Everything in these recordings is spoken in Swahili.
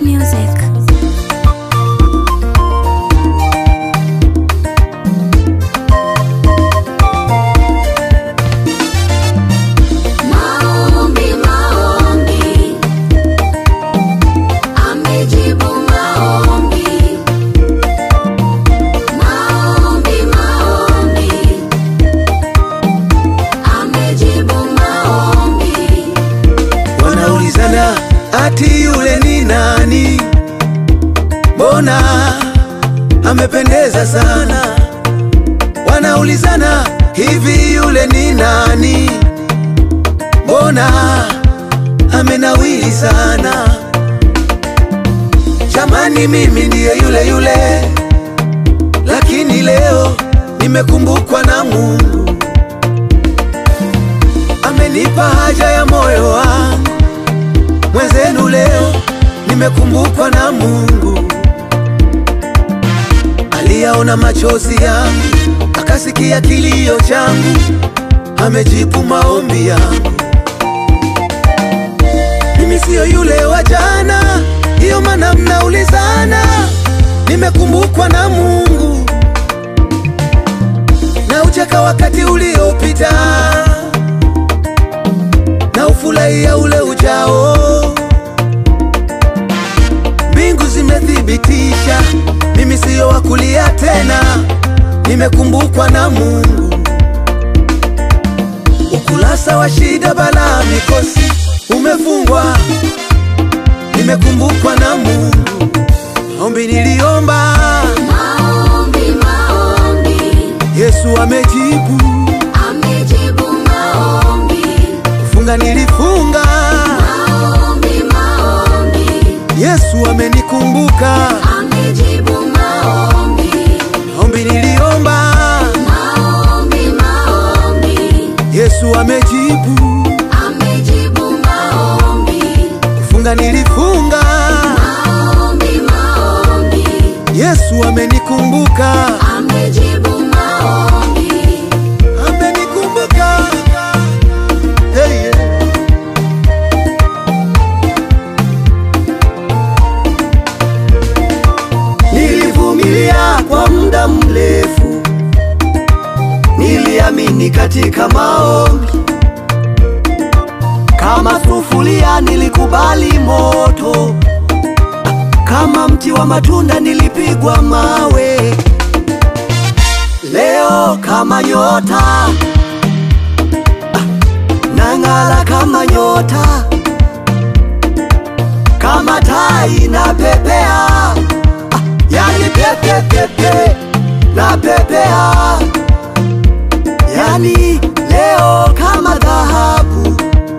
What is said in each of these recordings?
music. Maombi, maombi, amejibu maombi. Maombi, maombi, amejibu maombi. Wanaulizana ati yule ni nani? Mbona amependeza sana? Wanaulizana hivi yule ni nani? Mbona amenawili sana? Jamani, mimi ndiye yule yule, lakini leo nimekumbukwa na Mungu, amenipa haja ya moyo wangu mwenzenu leo nimekumbukwa na Mungu. Aliyaona machozi yangu, akasikia kilio changu, amejibu maombi yangu. Mimi siyo yule wa jana, ndiyo maana mnaulizana. Nimekumbukwa na Mungu, na ucheka wakati uliopita, na ufurahia ule ujao. Mbingu zimethibitisha mimi siyo wa kulia tena, nimekumbukwa na Mungu. Ukurasa wa shida, balaa, mikosi umefungwa, nimekumbukwa na Mungu. Ombi niliomba, Maombi, maombi, Yesu amejibu. amejibu maombi. Kufunga nilifunga, Maombi, maombi, Yesu amenikumbuka. amejibu maombi. Ombi niliomba, Maombi, maombi, Yesu amejibu. amejibu maombi. Kufunga nilifunga, Maombi, maombi, Yesu amenikumbuka. amejibu maombi. amenikumbuka hey, yeah. Nilivumilia kwa muda mrefu, niliamini katika maombi. Kama sufuria nilikubali moto, kama mti wa matunda nilipigwa mawe. Leo kama nyota ah, nang'ala kama nyota, kama tai na pepea ah, yani pepe pepe na pepea, yani leo kama dhahabu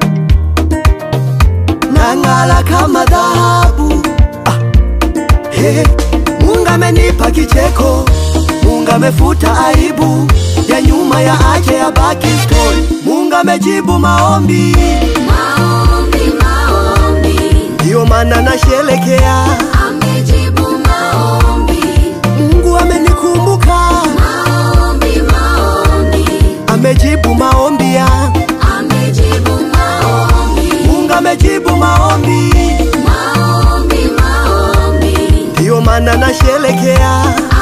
nang'ala kama dhahabu ah, Hey, Mungu amenipa kicheko, Mungu amefuta aibu ya nyuma ya ache ya baki story. Mungu amejibu maombi, Maombi, maombi, ndiyo maana nasherekea. amejibu maombi. Mungu amenikumbuka, Maombi, maombi, amejibu maombi ya amejibu maombi. Mungu amejibu maombi, Maombi, maombi, ndiyo maana nasherekea.